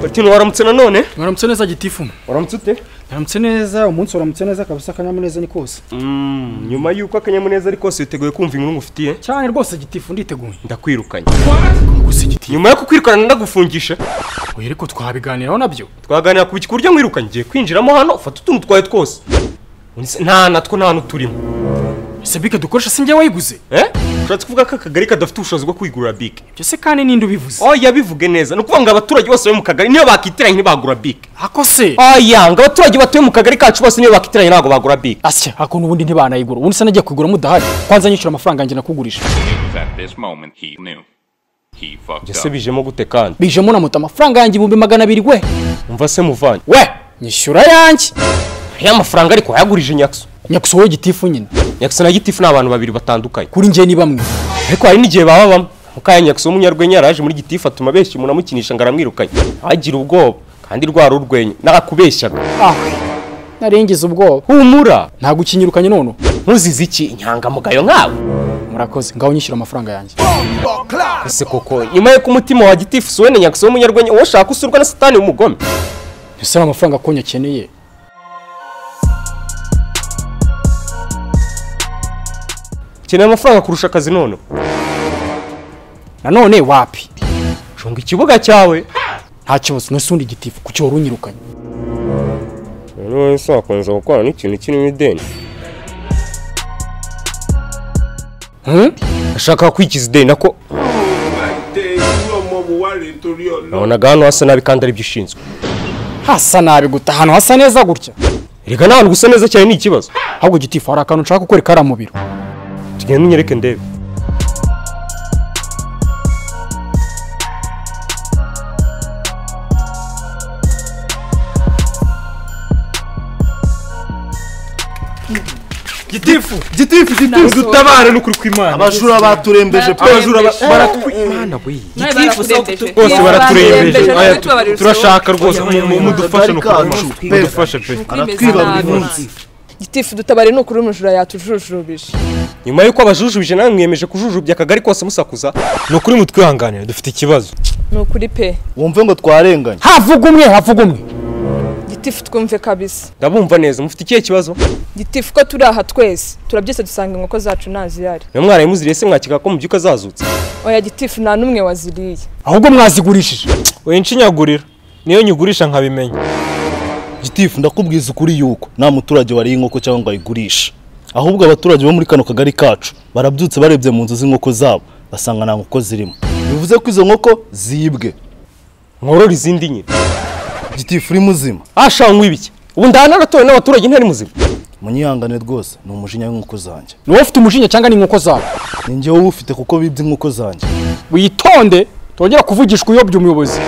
ati waramutse nanone waramutse neza gitifu waramutse ute waramutse neza umunsi waramutse neza kabisa akanyamuneza ni kose Mm, nyuma y'uko akanyamuneza ari kose witeguye kumva inkuru ngufitiye cyane rwose gitifu nditeguye ndakwirukanye gusa igitifu nyuma yo kukwirukana ndagufungisha oya ariko twabiganiraho nabyo twaganira ku buryo mwirukanye ngiye kwinjiramo hano ufata utuntu twawe twose Unse- nta natwo nta n'uturimo ese bike dukoresha si njye wayiguze eh ushatse kuvuga ko akagari kadafite ubushobozi bwo kwigurira bike ibyo se kandi ninde ubivuze oya bivuge neza ni ukuvuga ngo abaturage bose bari mu kagari niyo bakitiranye ntibagura bike ako se oya ngo abaturage batuye mu kagari kacu bose niyo bakitiranye ntabwo bagura bike asya hakuntu ubundi ntibanayigura ubundi se nagiye kugura mudahari kwanza nyishyura amafaranga yanjye nakugurisha It was at this moment he knew. He fucked ese up. bijemo gute kandi bijemo na moto amafaranga yanjye ibihumbi magana abiri we umva se muvanye we nyishyura yanjye ya mafaranga ariko wayagurije nyakso nyakusa wowe gitifu nyine nyakso na gitifu ni abantu babiri batandukanye kuri njye ni bamwe ariko hari n'igihe baba bamwe mukaya nyakso w'umunyarwenya yaraje muri gitifu atuma benshi umuntu amukinisha ngo aramwirukanye agira ubwoba kandi rwara urwenya nakubeshyaga ah narengize ubwoba humura ntabwo ukinyirukanye none ntuzize iki inyangamugayo nkawe murakoze ngaho nyishyura amafaranga yanjye ese koko nyuma y'uko umutima wa gitifu suwene nyakso w'umunyarwenya uwo ushaka usurwa na satani w'umugome ese ari amafaranga konyi akeneye ukeneye amafaranga kurusha akazi none nanone wapi cunga ikibuga cyawe nta kibazo nese undi gitifu ku cyoro unyirukanye noneho ese wakomeza gukorana n'ikintu kirimo ideni Hmm? ashaka kwikiza ideni nako nabonaga hano hasa nabi kandi aribyo ushinzwe hasa nabi guta ahantu hasa neza gutya reka nta hantu gusa neza cyane ni ikibazo ahubwo gitifu hari akantu nshaka gukora kariya mu biro tugenda unyereke ndebe gitifu gitifu gitifu dutabare n'ukuri kw'imana abajura baturembeje pe abajura ba- baratwimana we bose Bose baraturembeje Aya, tu- baraturembeje turashaka rwose mu- mu- mudufashe no kacu pe mudufashe pe aratwiba buri munsi gitifu dutabare ni ukuri umujura yatujujubije nyuma y'uko abajujubije nawe mwiyemeje kujujubya akagari kose musakuza ni ukuri mutwihanganire dufite ikibazo ni ukuri pe wumve ngo twarenganye havuga umwe havuga umwe gitifu twumve kabisa ndabumva neza mufite ikihe kibazo gitifu ko turi aha twese turabyutse dusanga inkoko zacu ntazihari niba mwarayimuziriye se mwakeka ko mu byuka zazutse oya gitifu nta n'umwe waziriye ahubwo mwazigurishije wenshi nyagurira niyo nyigurisha nkabimenya gitifu ndakubwiza ukuri yuko nta muturage wariye inkoko cyangwa ngo ayigurishe ahubwo abaturage bo muri kano kagari kacu barabyutse barebye mu nzu z'inkoko zabo basanga nta nkoko zirimo bivuze ko izo nkoko zibwe nkorora izindi nyine gitifu uri muzima ashaka nk'ibiki ubu ndahanaratowe n'abaturage ntari muzima munyihangane rwose ni umujinya w'inkoko zanjye ni wowe ufite umujinya cyangwa ni inkoko zawe ni njyewe uwufite kuko bibye inkoko zanjye witonde tongera kuvugishwa uyobya umuyobozi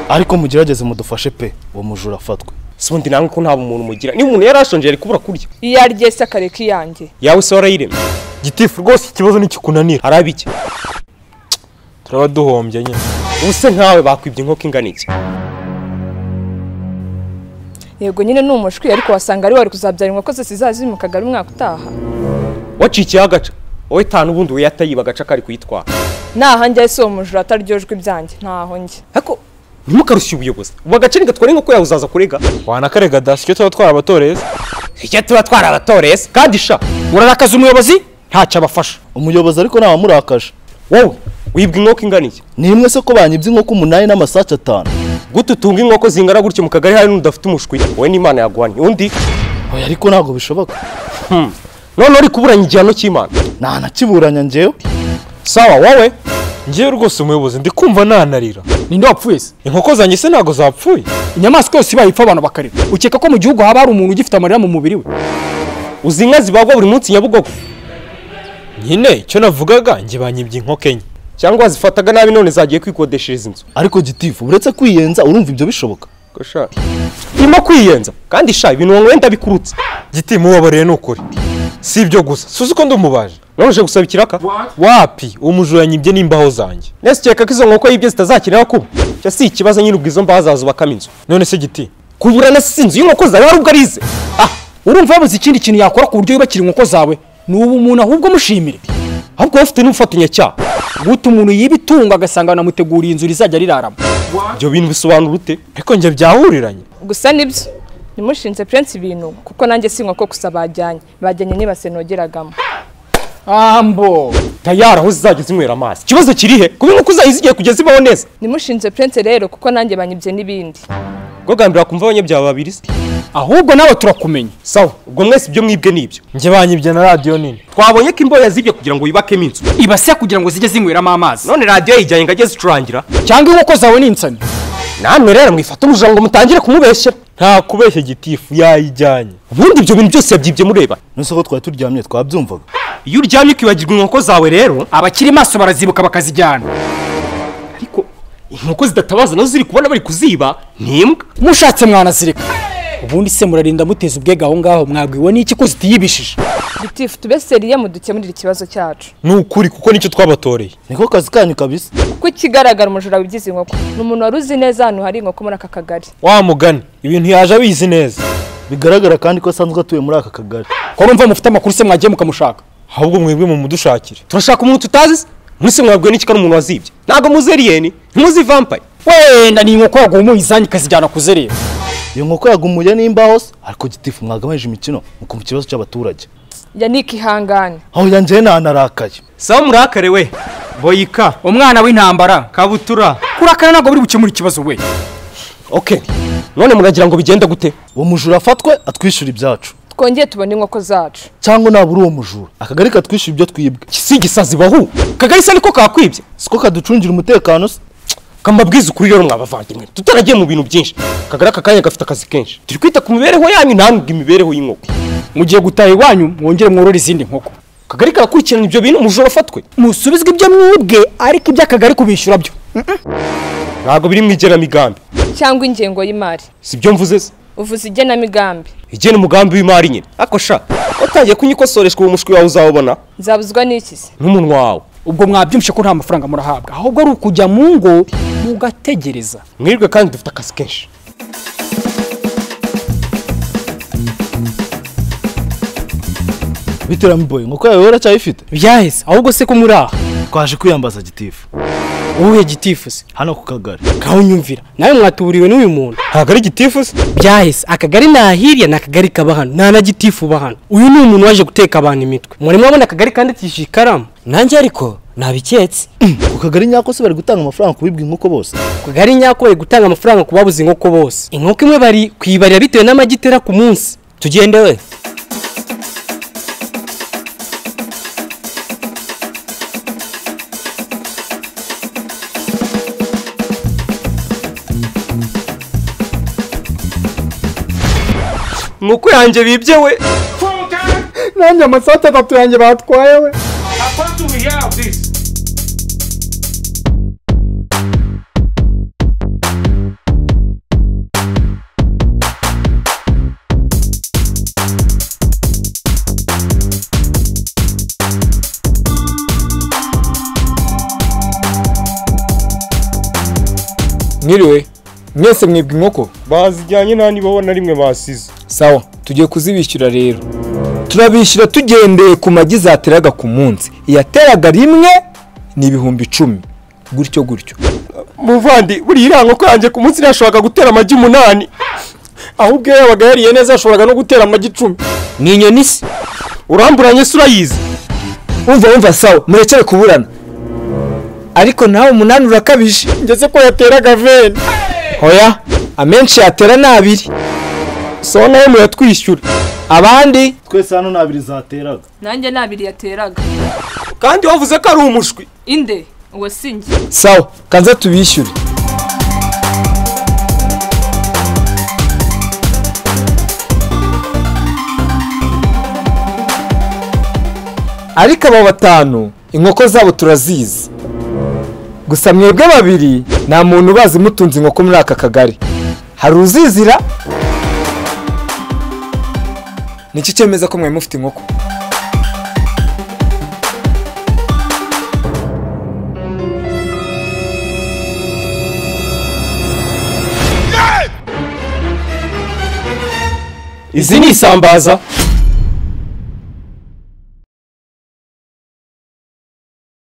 ariko mugerageze mudufashe pe uwo mujura afatwe si ubundi namwe ko nta bumuntu mugira niba umuntu yari ashonje yari kubura kurya iyo ari ryese akareka iyanjye yawe se warayiremye gitifu rwose ikibazo ntikikunanira hari abiki turaba duhombye nyine ubuse nkawe bakwibye inkoko ingana iki yego nyine ni umushwi ariko wasanga ari wari kuzabyara inkoko zose zizaziri mu kagari umwaka utaha wacikiyeho agaca wowe tanu ubundi we yatayiba agaca kari kuyitwara naha njyayo si uwo mujura ataryojwe ibyanjye ntaho njye ariko ntimukarushye ubuyobozi ubu agace ntigatwara inkoko yawe uzaza kurega wanakarega da sicyo tuba twarabatoreye se icyo tuba twarabatoreye se kandi sha murarakaza umuyobozi ntacyo abafasha umuyobozi ariko ntawamurakaje wowe wibwa inkoko ingana iki ni imwe se ko banyibye inkoko umunani n'amasake atanu gute utunga inkoko zingana gutyo mu kagari hari n'udafite umushwi wowe n'imana yaguhanye undi oya ariko ntabwo bishoboka none uri kuburanya igihano cy'imana nta nakiburanya njyewe sawa wowe ngewe rwose umuyobozi ndi kumva nanarira ninde wapfuye se inkoko zanjye se ntabwo zapfuye inyamaswa yose ibaye ipfa abantu bakarira ukeka ko mu gihugu haba hari umuntu ugifite amarira mu mubiri we uzi inka zibagwa buri munsi nyabugogo nyine icyo navugaga njye banyibye inkoko enye cyangwa zifataga nabi none zagiye kwikodeshereza inzu ariko gitifu uretse kwiyenza urumva ibyo bishoboka Ko sha irimo kwiyenza kandi sha ibintu wenda bikurutse gitimu wabariye ni ukuri si ibyo gusa suzi ko ndi umubaje none uje gusaba ikiraka wapi uwo mujura yanyibye n'imbaho zanjye nese ukeka ko izo nkoko y'ibyo zitazakenera kuba cyo si ikibazo nyine ubwo izo mbaho zazubakamo inzu none se giti kubura na si inzu y'inkoko zawe hari ubwo arize ah urumva yabuze ikindi kintu yakora ku buryo yubakira inkoko zawe ni ubu umuntu ahubwo mushimire ahubwo bafite n'ubufatanyacyaha guta umuntu yiba itungo agasanga banamuteguriye inzu rizajya riraramo ibyo bintu bisobanura ute ariko njye byahuriranye gusa nibyo nimushinze prince ibintu kuko nanjye si inkoko gusa bajyanye bajyanye n'ibase nogeragamo ambo tayari aho zizajya zinywera amazi ikibazo kiri he kuba inkoko zayo zigiye kujya zibaho neza nimushinze prince rero kuko nanjye banyibye n'ibindi gogambira kumva abanyabyaha babiri se ahubwo nawe turakumenya sawa ubwo mwese ibyo mwibwe nibyo njye banyibye na radiyo nini twabonye ko imboya zibye kugira ngo yubakemo inzu ibase kugira ngo zijye zinyweramo amazi none radiyo yijyanye ngo ajye zicurangira cyangwa inkoko zawe ni insani namwe rero mwifata umujango mutangire kumubeshyera nta kubeshya gitifu yayijyanye ubundi ibyo bintu byose yabyibye mureba nonese ko twari turyamye twabyumvaga iyo uryamye ukibagirwa inkoko zawe rero abakiri maso barazibuka bakazijyana ariko inkoko zidatabaza nazo ziri kubona bari kuziba ni imbwa mushatse mwanazireka ubundi se murarinda muteza ubwega aho ngaho mwabwiwe n'iki ko zitiyibishije gitifu tube seriye mudukemurire ikibazo cyacu ni ukuri kuko nicyo twabatoreye niko kazi kanyu kabisa kuko ikigaragara umujura wibyize inkoko ni umuntu wari uzi neza ahantu hari inkoko muri aka kagari wa mugani ibintu yaje abizi neza bigaragara kandi ko asanzwe atuye muri aka kagari ko numva mufite amakuru se mwagiye mukamushaka ahubwo mwebwe mumudushakire turashaka umuntu tutazi se mwese mwabwiwe n'iki ko ari umuntu wazibye ntabwo muzi aliyeni ntimuzi vampaye wenda ni inkoko yaguha izanyu ikazijyana kuzerera iyo nkoko yagumuye n'imbaho se ariko gitifu mwagabanyije imikino mukumva ikibazo cy'abaturage ya ihangane aho yanjye nanarakaye sawa murakare we boyika umwana w'intambara kabutura kurakara ntabwo buri gukemura ikibazo we oke none muragira ngo bigenda gute uwo mujura afatwe atwishyura ibyacu twongeye tubone inkoko zacu cyangwa nabura uwo mujura akagari katwishyura ibyo twibwe si igisazi bahu kagari se niko kakwibye siko kaducungira umutekano se kambabwiza ukuri rero mwabavandimwe tutaragiye mu bintu byinshi kagari aka kanya gafite akazi kenshi turi kwita ku mibereho yanyu ntabwo imibereho y'inkoko mugiye gutaha iwanyu mwongere mworore izindi nkoko kagari karakurikirana ibyo bintu umujura afatwe musubizwe ibyo mwibwe ariko iby'akagari kubishyura byo ntabwo biri mu igenamigambi cyangwa ingengo y'imari si byo mvuze se uvuze igenamigambi igena umugambi w'imari nyine ariko sha watangiye kunyikosoreshwa uwo mushwi wawe uzawubona nzabuzwa n'iki se n'umunwa wawe ubwo mwabyumvishe ko nta mafaranga murahabwa ahubwo ari ukujya mu ngo mugategereza mwirwe kandi dufite akazi kenshi bitewe mboye nk'uko yawe waracyayifite byahise ahubwo se ko muri aha twaje kwiyambaza gitifu wowe gitifu se hano ku kagari kawunyumvira nawe mwatuburiwe n'uyu muntu ntabwo ari gitifu se byahise akagari ni ahirya ni akagari kaba hano nta na gitifu uba hano uyu ni umuntu waje guteka abantu imitwe muri mwabona akagari kandikishije ikaramu nanjye ariko nabiketse ku kagari nyako se bari gutanga amafaranga ku bibwe inkoko bose akagari nyako bari gutanga amafaranga ku babuze inkoko bose inkoko imwe bari kuyibarira bitewe n'amagi itera ku munsi tugende we inkoko yanjye bibye we nanjye amasaha atatu yanjye batwaye we mwiriwe mwese mwibwa inkoko bazijyanye nta nibaho na rimwe basize sawa tugiye kuzibishyura rero turabishyura tugendeye ku magi zateraga ku munsi iyateraga rimwe ni ibihumbi icumi gutyo gutyo muvandi buriya iriya nkoko yanjye ku munsi yashoboraga gutera amagi umunani ahubwo iyo yabaga yariye neza yashoboraga no gutera amagi icumi ni inyoni se uramburanye se urayizi umva umva sawa murekere kuburana ariko nawe umunani urakabije ngeze ko yateraga veni hoya amenshi yatera ni abiri sawa nawe muyatwishyura abandi twese hano ntabiri zateraga nanjye nabiri yateraga kandi wavuze ko ari umushwi inde uwo si njye sawa kanza tubishyure ariko aba batanu inkoko zabo turazizi gusa mwebwe babiri nta muntu ubazi mutunze inkoko muri aka kagari hari uzizira nicyo cyemeza ko mwari mufite inkoko izi ni isambaza